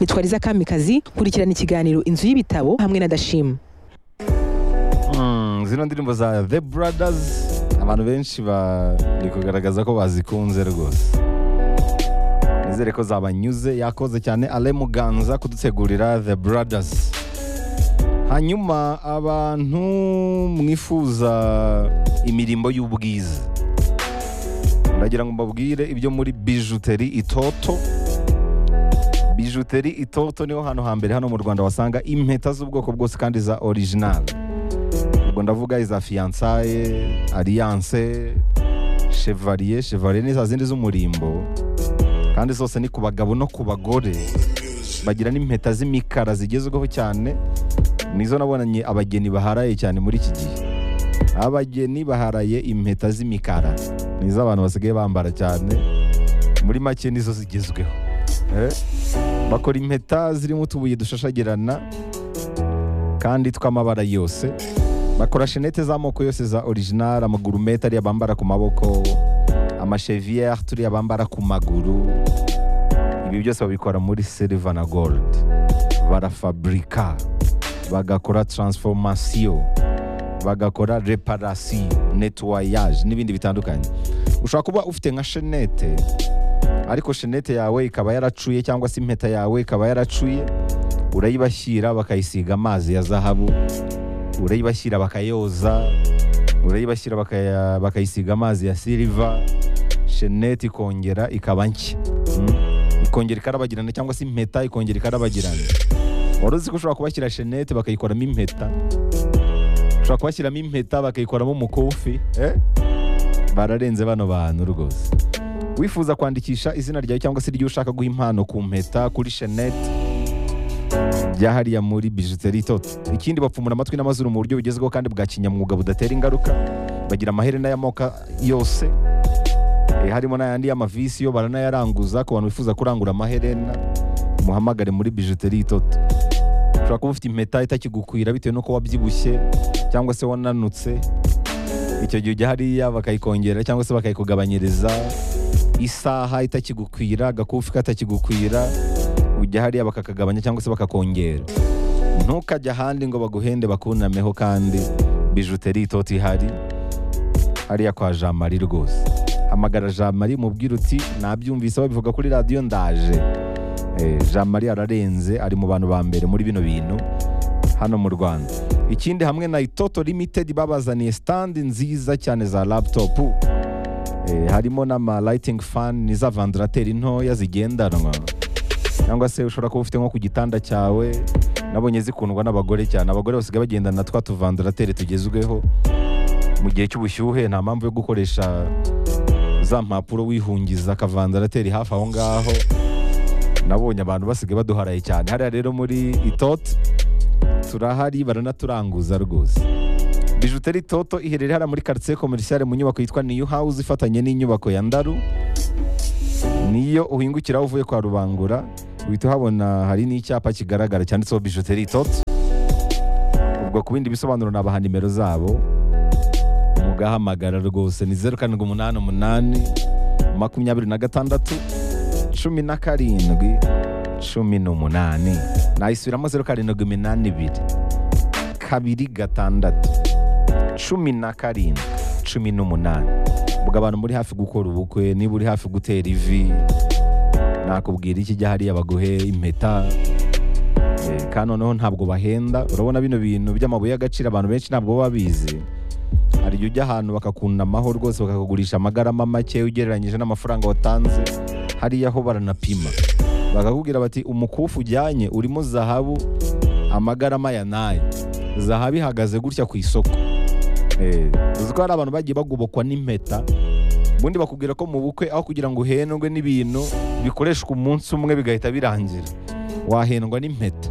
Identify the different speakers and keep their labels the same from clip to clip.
Speaker 1: nitwariza kamikazi kurikirana ikiganiro inzu y'ibitabo hamwe na dashima
Speaker 2: Mm, zino ndirimbo za The Brothers abantu benshi bari kugaragaza ko bazikunze rwose nizere ko zabanyuze yakoze cyane Ale Muganza kudutegurira The Brothers hanyuma abantu mwifuza imirimbo y'ubwiza ndagira ngo mbabwire ibyo muri bijuteri itoto bijuteri itoto niho hantu hambere hano mu Rwanda wasanga impeta z'ubwoko bwose kandi za original ubwo ndavuga iza fiyansaye alliance chevalier chevalier ni za zindi z'umurimbo kandi zose ni ku bagabo no ku bagore bagira n'impeta z'imikara zigezweho cyane nizo nabonanye abageni baharaye cyane muri iki gihe abageni baharaye impeta z'imikara nizo abantu basigaye bambara cyane muri make nizo zigezweho Eh, bakora impeta zirimo utubuye dushashagirana kandi tw'amabara yose bakora shenete z'amoko yose za original amagurumete ariya bambara ku maboko amasheviere turiya bambara ku maguru ibi byose babikora muri silver na gold barafabrika bagakora transformation bagakora reparation nettoyage n'ibindi bitandukanye ushobora kuba ufite nka shenete ariko shenete yawe ikaba yaracuye cyangwa se impeta yawe ikaba yaracuye urayibashyira bakayisiga amazi ya zahabu urayibashyira bakayoza urayibashyira bakaya- bakayisiga amazi ya siliva shenete ikongera ikaba nshya Mm. ikongera ikarabagirana cyangwa se impeta ikongera ikarabagirana wari uzi ko ushobora kubashyira shenete bakayikoramo impeta ushobora kubashyiramo impeta bakayikoramo umukufi eh? bararenze bano bantu rwose wifuza kwandikisha izina ryawe cyangwa se iryo ushaka guha impano ku mpeta kuri shenete bya hariya muri bijuteri itoto ikindi bapfumura amatwi n'amazuru mu buryo bugezweho kandi bwa kinyamwuga budatera ingaruka bagira amaherena y'amoko yose Eh, harimo n'ayandi y'amavisi yo baranayaranguza ku bantu bifuza kurangura amaherena muhamagare muri bijuteri itoto ushobora kuba ufite impeta itakigukwira bitewe n'uko wabyibushye cyangwa se wananutse icyo gihe ujya hariya bakayikongera cyangwa se bakayikugabanyiriza isaha itakigukwira agakufi katakigukwira ujya hariya bakakagabanya cyangwa se bakakongera ntukajya ahandi ngo baguhende bakunameho kandi bijuteri itoti ihari hariya kwa jean marie rwose hamagara jean marie mubwira uti nabyumvise babivuga kuri radiyo ndaje Eh, jean marie ararenze ari mu bantu ba mbere muri bino bintu hano mu rwanda ikindi hamwe na itoto limited babazaniye standi nziza cyane za laptop Eh, harimo n'ama lighting fan n'iza vandarateri ntoya zigendanwa cyangwa se ushobora kuba ufite nko ku gitanda cyawe nabonye zikundwa n'abagore cyane abagore basigaye bagendana na twa tuvandarateri tugezweho mu gihe cy'ubushyuhe nta mpamvu yo gukoresha za mpapuro wihungiza akavandarateri hafi aho ngaho nabonye abantu basigaye baduharaye cyane hariya rero muri itote turahari baranaturanguza rwose bijuteri toto iherereye hariya muri karitsiye komerisiyare mu nyubako yitwa niyu hawuzi ifatanye n'inyubako ya ndaru niyo uhingukira aho uvuye kwa rubangura uhita uhabona hari n'icyapa kigaragara cyanditseho bijuteri toto ubwo ku bindi bisobanuro nabaha nimero zabo mugahamagara rwose ni zeru karindwi umunani umunani makumyabiri na gatandatu cumi na karindwi cumi n'umunani nayisubiramo zeru karindwi iminani ibiri kabiri gatandatu cumi na karindwi cumi n'umunani ubwo abantu muri hafi gukora ubukwe niba uri hafi gutera ivi nakubwira iki jya hariya baguhe impeta Eh, kandi noneho ntabwo bahenda urabona bino bintu by'amabuye y'agaciro abantu benshi ntabwo baba babizi hari igihe ujya ahantu bakakunamaho rwose bakakugurisha amagarama make ugereranyije n'amafaranga watanze hariya ho baranapima bakakubwira bati umukufi ujyanye urimo zahabu amagarama ya nayo zahabu ihagaze gutya ku isoko Eh, uzi ko hari abantu bagiye bagobokwa n'impeta ubundi bakubwira ko mu bukwe aho kugira ngo uhendwe n'ibintu bikoreshwa umunsi umwe bigahita birangira wahendwa n'impeta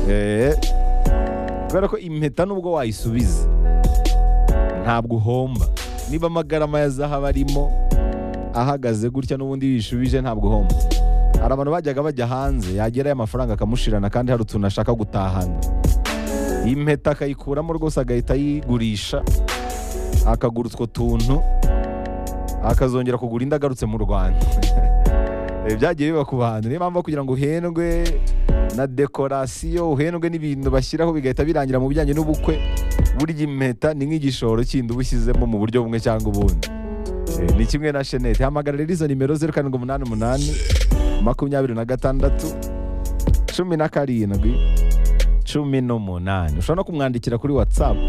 Speaker 2: Eh, kubera ko impeta nubwo wayisubiza ntabwo uhomba niba amagarama ya zahabu arimo ahagaze gutya n'ubundi yishubije ntabwo uhomba hari abantu bajyaga bajya hanze yagerayo amafaranga akamushirana kandi hari utuntu ashaka gutahana iyi mpeta akayikuramo rwose agahita ayigurisha akagura utwo tuntu akazongera kugura indi agarutse mu rwanda Eh, byagiye biba ku bantu niyo mpamvu kugira ngo uhendwe na dekorasiyo uhendwe n'ibintu bashyiraho bigahita birangira mu bijyanye n'ubukwe burya impeta ni nk'igishoro kindi uba ushyizemo mu buryo bumwe cyangwa ubundi Eh, ni kimwe na shenete hamagara rero izo nimero zeru karindwi umunani umunani makumyabiri na gatandatu cumi na karindwi cumi n'umunani ushobora no kumwandikira kuri watsapu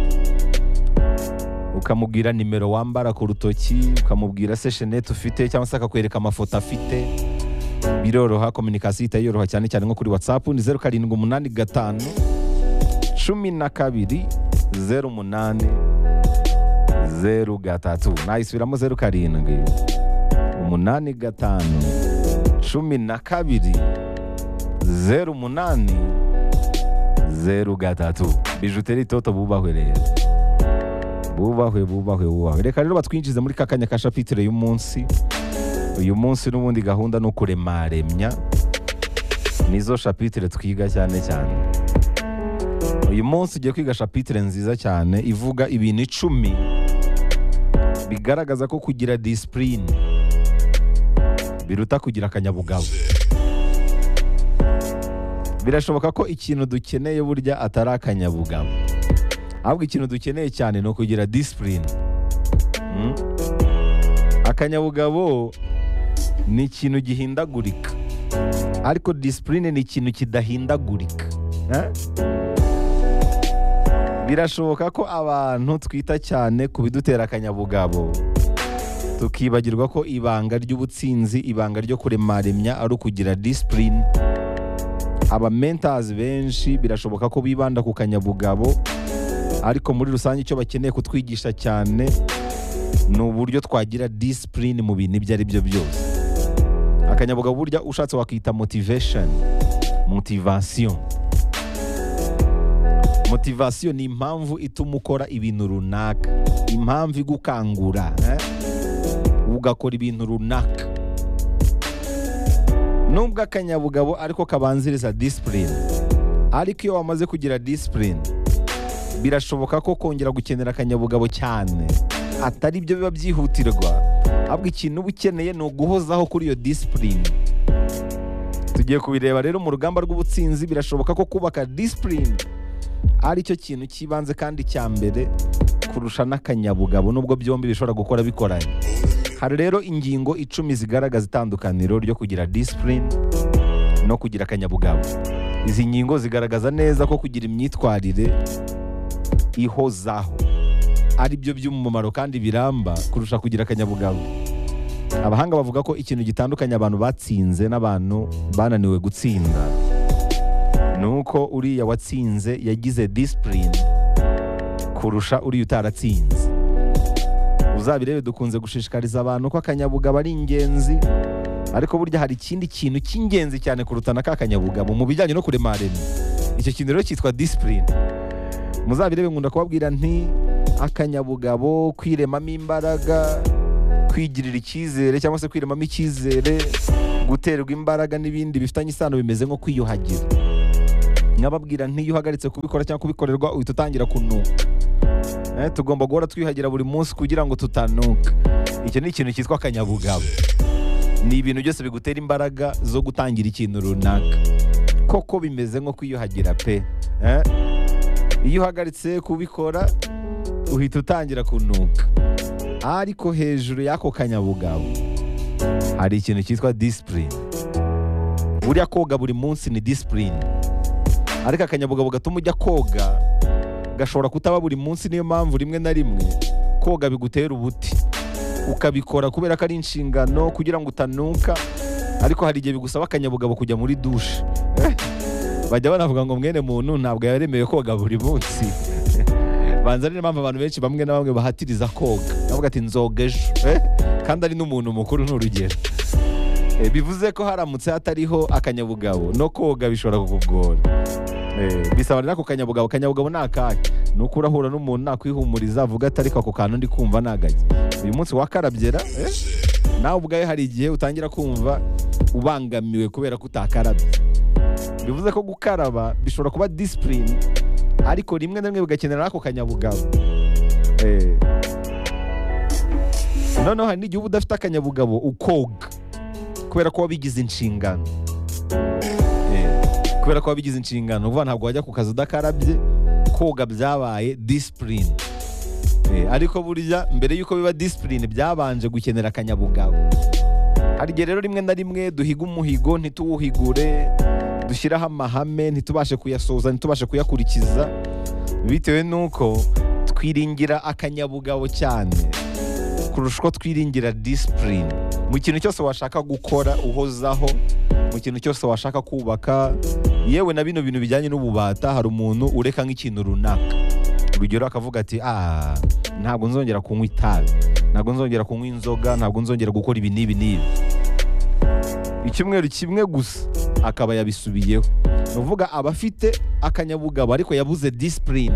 Speaker 2: ukamubwira nimero wambara ku rutoki ukamubwira se shenete ufite cyangwa se akakwereka amafoto afite biroroha kominikasiyo ihita yoroha cyane cyane nko kuri watsapu ni zeru karindwi umunani gatanu cumi na kabiri zeru umunani zeru gatatu nayisubiramo zeru karindwi umunani gatanu cumi na kabiri zeru umunani zeru gatatu bijuteri toto bubahwe rero bubahwe bubahwe bubahwe reka rero batwinjize muri kakanya ka shapitire y'umunsi uyu munsi n'ubundi gahunda ni ukuremaremya nizo shapitire twiga cyane cyane uyu munsi ugiye kwiga shapitire nziza cyane ivuga ibintu icumi bigaragaza ko kugira disipurine biruta kugira akanyabugabo birashoboka ko ikintu dukeneye burya atari akanyabugabo ahubwo ikintu dukeneye cyane ni ukugira disipurine Mm. akanyabugabo ni ikintu gihindagurika ariko disipurine ni ikintu kidahindagurika Eh? birashoboka ko abantu twita cyane ku bidutera akanyabugabo tukibagirwa ko ibanga ry'ubutsinzi ibanga ryo kuremaremya ari ukugira disipurine abamentazi benshi birashoboka ko bibanda ku kanyabugabo ariko muri rusange icyo bakeneye kutwigisha cyane ni uburyo twagira disipurine mu bintu ibyo ari byo byose akanyabugabo burya ushatse wakita motivation motivation motivation ni impamvu ituma ukora ibintu runaka impamvu igukangura eh? ugakora ibintu runaka nubwo akanyabugabo ariko kabanziriza disipurine ariko iyo wamaze kugira disipurine birashoboka ko kongera gukenera akanyabugabo cyane atari byo biba byihutirwa ahubwo ikintu uba ukeneye ni uguhozaho kuri iyo disipurine tugiye kubireba rero mu rugamba rw'ubutsinzi birashoboka ko kubaka disipurine ari cyo kintu cy'ibanze kandi cya mbere kurusha n'akanyabugabo nubwo byombi bishobora gukora bikoranye hari rero ingingo icumi zigaragaza itandukaniro ryo kugira disipurine no kugira akanyabugabo izi ngingo zigaragaza neza ko kugira imyitwarire ihozaho ari byo by'umumaro kandi biramba kurusha kugira akanyabugabo abahanga bavuga ko ikintu gitandukanya abantu batsinze n'abantu bananiwe gutsinda ni uko uriya watsinze yagize disipurine kurusha uriya utaratsinze uzabirebe dukunze gushishikariza abantu ko akanyabugabo ari ingenzi ariko burya hari ikindi kintu cy'ingenzi cyane kuruta na ka kanyabugabo mu bijyanye no kuremarema icyo kintu rero cyitwa disipurine muzabirebe nkunda kubabwira nti akanyabugabo kwiremamo imbaraga kwigirira icyizere cyangwa se kwiremamo icyizere guterwa imbaraga n'ibindi bifitanye isano bimeze nko kwiyuhagira nkababwira ntiyo uhagaritse kubikora cyangwa kubikorerwa uhita utangira kunuka Eh, tugomba guhora twiyuhagira buri munsi kugira ngo tutanuka icyo ni ikintu cyitwa akanyabugabo ni ibintu byose bigutera imbaraga zo gutangira ikintu runaka koko bimeze nko kwiyuhagira pe Eh, iyo uhagaritse kubikora uhita utangira kunuka ariko hejuru y'ako kanyabugabo hari ikintu cyitwa disipurine buriya koga buri munsi ni disipurine ariko akanyabugabo gatuma ujya koga gashobora kutaba buri munsi niyo mpamvu rimwe na rimwe koga bigutera ubuti ukabikora kubera ko ari inshingano kugira ngo utanuka ariko hari igihe bigusaba akanyabugabo kujya muri dushe bajya banavuga ngo mwene muntu ntabwo yaremewe koga buri munsi banza ari niyo mpamvu abantu benshi bamwe na bamwe bahatiriza koga bavuga ati nzoga ejo Eh, kandi ari n'umuntu mukuru ni urugero Eh, bivuze ko haramutse hatariho akanyabugabo no koga bishobora kukugora Eh, bisaba rero ako kanyabugabo kanyabugabo ni akake ni uko urahura n'umuntu nakwihumuriza avuga ati ariko ako kantu ndi kumva nagake uyu munsi wakarabyera eh, nawe ubwawe hari igihe utangira kumva ubangamiwe kubera ko utakarabye bivuze ko gukaraba bishobora kuba disipurine ariko rimwe na rimwe bigakenera ako kanyabugabo Eh. noneho hari n'igihe uba udafite akanyabugabo ukoga kubera ko wabigize inshingano Eh, kubera ko wabigize inshingano vuba ntabwo wajya ku kazi udakarabye koga byabaye disipurine ariko burya mbere y'uko biba disipurine byabanje gukenera akanyabugabo hari igihe rero rimwe na rimwe duhiga umuhigo ntituwuhigure dushyiraho amahame ntitubashe kuyasoza ntitubashe kuyakurikiza bitewe n'uko twiringira akanyabugabo cyane kurusha uko twiringira disipurine mu kintu cyose washaka gukora uhozaho mu kintu cyose washaka kubaka yewe na bino bintu bijyanye n'ububata hari umuntu ureka nk'ikintu runaka urugero akavuga ati ah ntabwo nzongera kunywa itabi ntabwo nzongera kunywa inzoga ntabwo nzongera gukora ibi n'ibi n'ibi icyumweru kimwe gusa akaba yabisubiyeho ni ukuvuga aba afite akanyabugabo ariko yabuze disipurine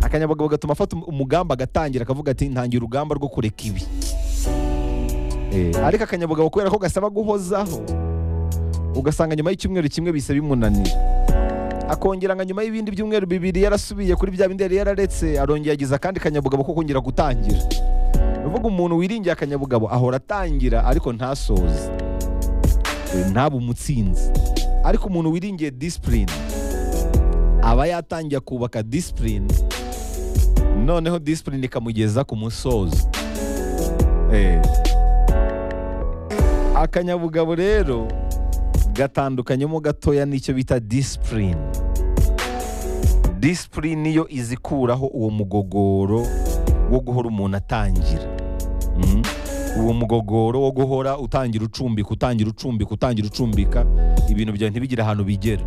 Speaker 2: akanyabugabo gatuma afata um- umugamba agatangira akavuga ati ntangira urugamba rwo kureka ibi Eh, ariko akanyabugabo kubera ko gasaba guhozaho ugasanga nyuma y'icyumweru kimwe bise bimunanira akongera nka nyuma y'ibindi byumweru bibiri yarasubiye kuri bya bindi yari yararetse arongera agize akandi kanyabugabo ko kongera gutangira ni ukuvuga umuntu wiringiye akanyabugabo ahora atangira ariko ntasoze Eh, ntabe umutsinzi ariko umuntu wiringiye disipurine aba yatangiye kubaka disipurine noneho disipurine ikamugeza ku musozo Eh. akanyabugabo rero gatandukanyemo gatoya n'icyo bita disipurine disipurine niyo izikuraho uwo mugogoro wo guhora umuntu atangira Mhm. uwo mugogoro wo guhora utangira ucumbika utangira ucumbika utangira ucumbika ibintu byawe ntibigire ahantu bigera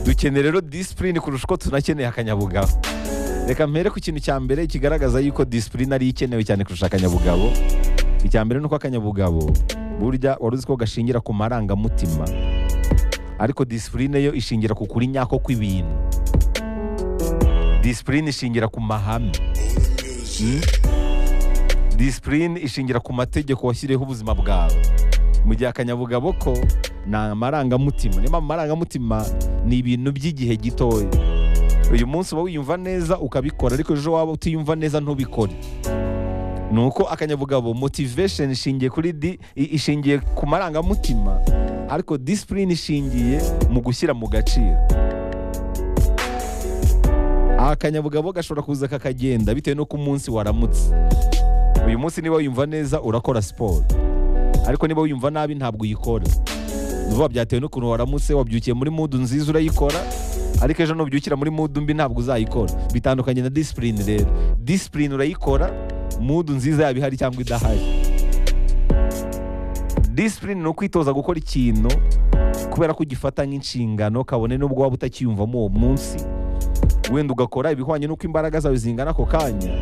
Speaker 2: dukeneye rero disipurine kurusha uko tunakeneye akanyabugabo reka mpere ku kintu cya mbere kigaragaza yuko disipurine ariyo ikenewe cyane kurusha akanyabugabo icya mbere ni uko akanyabugabo burya wari uzi ko gashingira ku marangamutima ariko disipurine yo ishingira ku kuri nyako kw'ibintu disipurine ishingira ku mahame Mm? disipurine ishingira ku mategeko washyiriyeho ubuzima bwawe mu gihe akanyabugabo ko ni amarangamutima niyo mpamvu amarangamutima ni ibintu by'igihe gitoya uyu munsi uba wiyumva neza ukabikora ariko ejo waba utiyumva neza ntubikore ni uko akanyabugabo motivation ishingiye kuri di i- ishingiye ku marangamutima ariko disipurine ishingiye mu gushyira mu gaciro akanyabugabo gashobora kuza kakagenda bitewe n'uko umunsi waramutse uyu munsi niba wiyumva neza urakora siporo ariko niba wiyumva nabi ntabwo uyikora vuba byatewe n'ukuntu waramutse wabyukiye muri mudu nziza urayikora ariko ejo nubyukira muri mudu mbi ntabwo uzayikora bitandukanye na disipurine rero disipurine urayikora mudu nziza yaba ihari cyangwa idahari disipurine ni ukwitoza gukora ikintu kubera ko ugifata nk'inshingano kabone n'ubwo waba utakiyumvamo uwo munsi wenda ugakora ibihwanye n'uko imbaraga zawe zingana ako kanya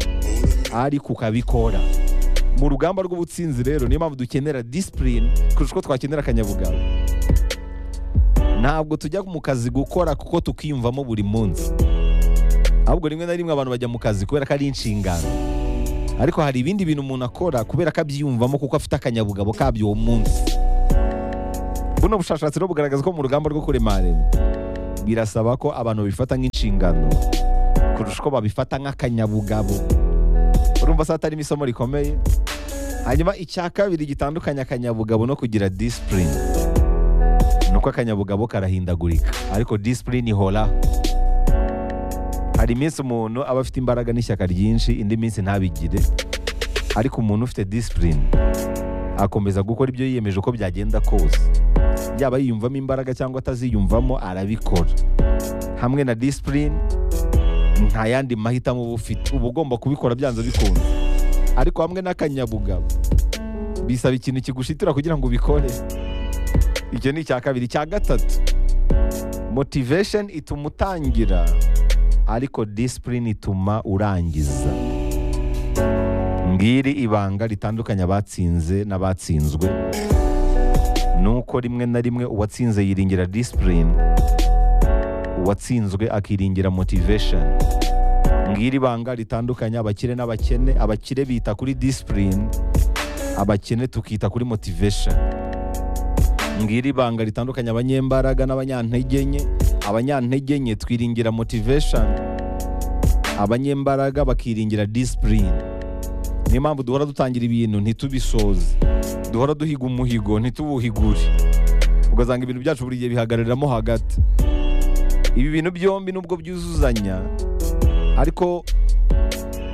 Speaker 2: ariko ukabikora mu rugamba rw'ubutsinzi rero niyo mpamvu dukenera disipurine kurusha uko twakenera akanyabugabo ntabwo tujya mu kazi gukora kuko tukiyumvamo buri munsi ahubwo rimwe na rimwe abantu bajya mu kazi kubera ko ari inshingano ariko hari ibindi bintu umuntu akora kubera ko abyiyumvamo kuko afite akanyabugabo kabyo uwo munsi buno bushakashatsi rero bugaragaza ko mu rugamba rwo kurema rema birasaba ko abantu babifata nk'inshingano kurusha uko babifata nk'akanyabugabo urumva se hatari isomo rikomeye hanyuma icya kabiri gitandukanya akanyabugabo no kugira disipurine ni uko akanyabugabo karahindagurika ariko disipurine ihora hari iminsi umuntu aba afite imbaraga n'ishyaka ryinshi indi minsi ntabigire ariko umuntu ufite disipurine akomeza gukora ibyo yiyemeje uko byagenda kose yaba yiyumvamo imbaraga cyangwa ataziyumvamo arabikora hamwe na disipurine nta yandi mahitamo uba ufite uba ugomba kubikora byanze bikunze ariko hamwe n'akanyabugabo bisaba ikintu kigushitira kugira ngo ubikore icyo ni icya kabiri icya gatatu motivation ituma utangira ariko disipurine ituma urangiza ngiri ibanga ritandukanye abatsinze n'abatsinzwe ni uko rimwe na rimwe uwatsinze yiringira disipurine uwatsinzwe akiringira motivation ngiri banga ritandukanye abakire n'abakene abakire bita kuri disipurine abakene tukita kuri motivation ngiri banga ritandukanye abanyembaraga n'abanyantege nke abanyantege nke twiringira motivation abanyembaraga bakiringira disipurine niyo mpamvu duhora dutangira ibintu ntitubisoze duhora duhiga umuhigo ntituwuhigure ugasanga ibintu byacu buri gihe bihagarariramo hagati ibi bintu byombi nubwo byuzuzanya ariko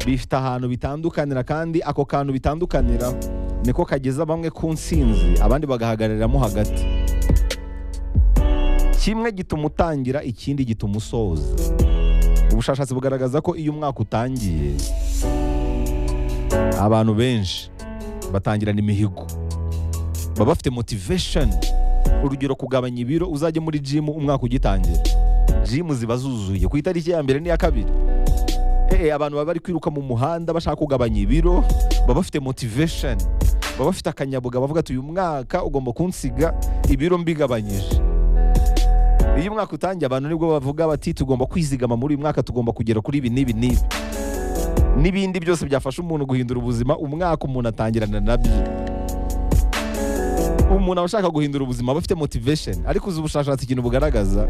Speaker 2: bifite ahantu bitandukanira kandi ako kantu bitandukanira niko kageza bamwe ku nsinzi abandi bagahagarariramo hagati kimwe gituma utangira ikindi gituma usoza ubushakashatsi bugaragaza ko iyo umwaka utangiye abantu benshi batangirana imihigo baba bafite motivation urugero kugabanya ibiro uzajye muri jimu umwaka ugitangira jimu ziba zuzuye ku itariki ya mbere n'iya kabiri Eh, abantu baba bari kwiruka mu muhanda bashaka kugabanya ibiro baba bafite motivation baba bafite akanyabuga bavuga ati uyu mwaka ugomba kunsiga ibiro mbigabanyije iyo umwaka utangiye abantu nibwo bavuga bati tugomba kwizigama muri uyu mwaka tugomba kugera kuri ibi n'ibi n'ibi n'ibindi byose byafasha umuntu guhindura ubuzima umwaka umuntu atangirana nabyo umuntu aba ashaka guhindura ubuzima aba afite motivation ariko uzi ubushakashatsi ikintu bugaragaza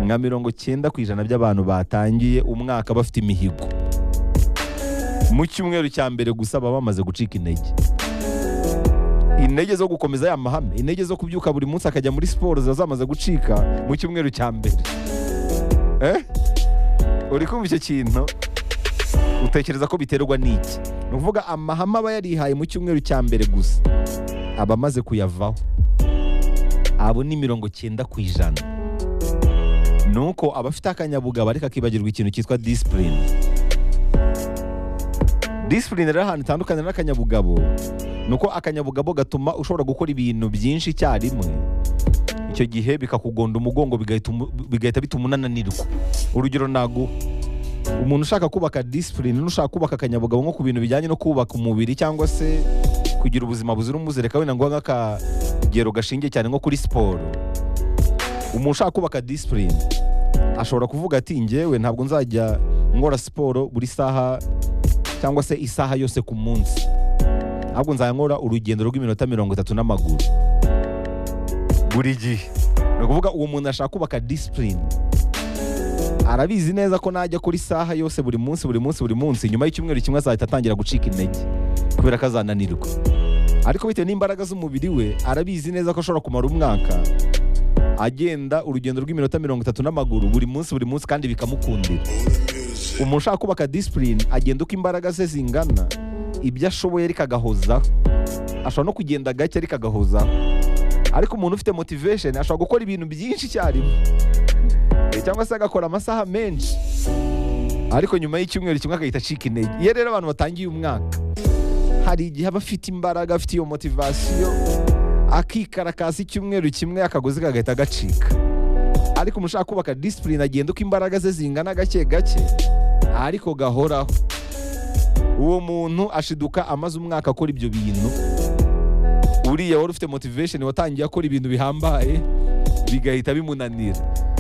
Speaker 2: nka mirongo cyenda ku ijana by'abantu batangiye umwaka bafite imihigo mu cyumweru cya mbere gusa baba bamaze gucika intege intege zo gukomeza ya mahame intege zo kubyuka buri munsi akajya muri siporo ziba zamaze gucika mu cyumweru cya mbere eh? uri kumva icyo kintu utekereza ko biterwa n'iki ni ukuvuga amahame aba yarihaye mu cyumweru cya mbere gusa aba amaze kuyavaho abo ni mirongo cyenda ku ijana ni uko abafite akanyabugabo ariko akibagirwa ikintu cyitwa disipurine disipurine rero ahantu itandukanira n'akanyabugabo ni uko akanyabugabo gatuma ushobora gukora ibintu byinshi icyarimwe icyo gihe bikakugonda umugongo bigahita umu- bigahita bituma unananirwa urugero naguha umuntu ushaka kubaka disipurine n'ushaka kubaka akanyabugabo nko ku bintu bijyanye no kubaka umubiri cyangwa se kugira ubuzima buzira umuze reka wenda ngo nk'akagero gashingiye cyane nko kuri siporo umuntu ushaka kubaka disipurine ashobora kuvuga ati ngewe ntabwo nzajya nkora siporo buri saha cyangwa se isaha yose ku munsi ahubwo nzajya nkora urugendo rw'iminota mirongo itatu n'amaguru buri gihe ni ukuvuga uwo muntu ashaka kubaka disipurine arabizi neza ko najya kuri saha yose buri munsi buri munsi buri munsi nyuma y'icyumweru kimwe azahita atangira gucika intege kubera ko azananirwa ariko bitewe n'imbaraga z'umubiri we arabizi neza ko ashobora kumara umwaka agenda urugendo rw'iminota mirongo itatu n'amaguru buri munsi buri munsi kandi bikamukundira umuntu ushaka kubaka disipurine agenda uko imbaraga ze zingana ibyo ashoboye ariko agahozaho ashobora no kugenda gake ariko agahozaho ariko umuntu ufite motivation ashobora gukora ibintu byinshi icyarimwe Eh, cyangwa se agakora amasaha menshi ariko nyuma y'icyumweru kimwe agahita acika intege iyo rero abantu batangiye umwaka hari igihe aba afite imbaraga afite iyo motivasiyo akikarakasa icyumweru kimwe akagozi kagahita gacika ariko umuntu ushaka kubaka disipurine agenda uko imbaraga ze zingana gake gake ariko gahoraho uwo muntu ashiduka amaze umwaka akora ibyo bintu uriya wari ufite motivation watangiye akora ibintu bihambaye bigahita bimunanira